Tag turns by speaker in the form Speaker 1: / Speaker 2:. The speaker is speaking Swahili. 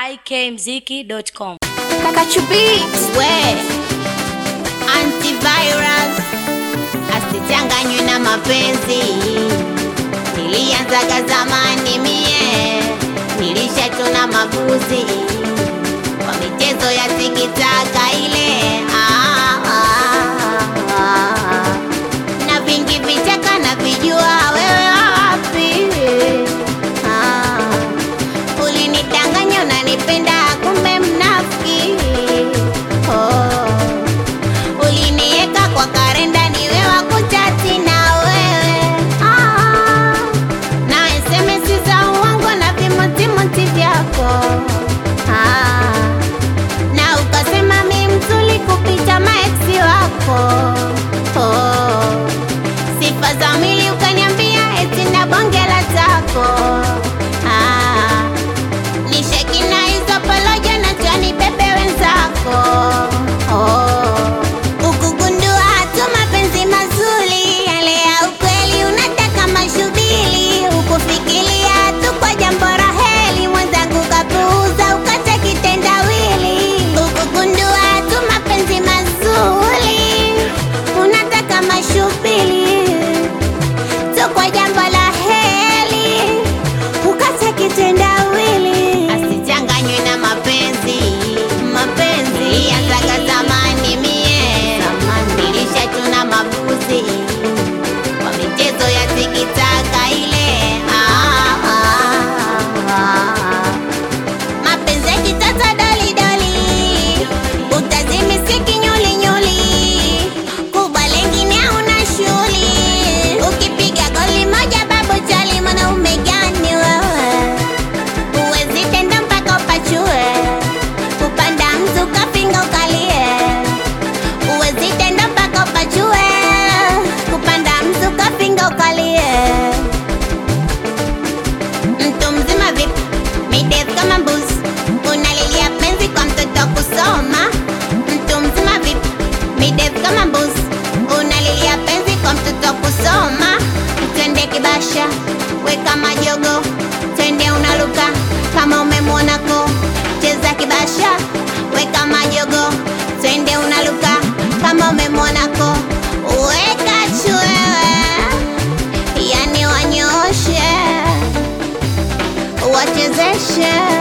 Speaker 1: ikmziki.com.
Speaker 2: we antivirus asichanganywe na mapenzi nilianzaga zamani mie nilishachona mabuzi kwa michezo ya tikitaka ile ah, ah, ah. na vingi vichaka na vijua wewe wapi ah. ulinidanganya unanipenda kumbe mnafiki oh. ulinieka kwa karenda niwe wa kuchati na wewe ah. na SMS za uongo na vimotimoti vyako ah. na ukasema mi mzuri kupita maeksi wako oh. sifa za mwili ukaniambia eti na bongela zako ah. nishekina hizo polojo na chani bebe wenzako oh. ukugundua tu mapenzi mazuri yale ya ukweli unataka mashubili ukufikiria tu kwa jambo raheli mwenzangu kapuuza ukacha kitendawili ukugundua tu mapenzi mazuri unataka mashubili tu kwa jambo la heli ukacha kitendawili asichanganywe na mapenzi mapenzi yazaga zamani mie nilishachuna mabuzi kwa michezo ya tikitaka ile ah, ah, ah. mapenzi ya kitata dolidoli utazimisi kinyulinyuli kubwa lengine hauna shuli ukipiga goli moja babu chali mwanaume gani wewe uwezi tenda mpaka upachue kupanda mtu kafinga ukalie uwezi tenda mpaka upachue kupanda mtu kafinga ukalie mtu mzima vipi midevu kama mbuzi unalilia penzi kwa mtoto kusoma mtu mzima vipi midevu kama mbuzi unalilia penzi kwa mtoto kusoma twende kibasha weka majogo twende unaluka kama umemwonako cheza kibasha weka majogo twende unaluka kama umemwonako weka chwewe yani wanyoshe wachezeshe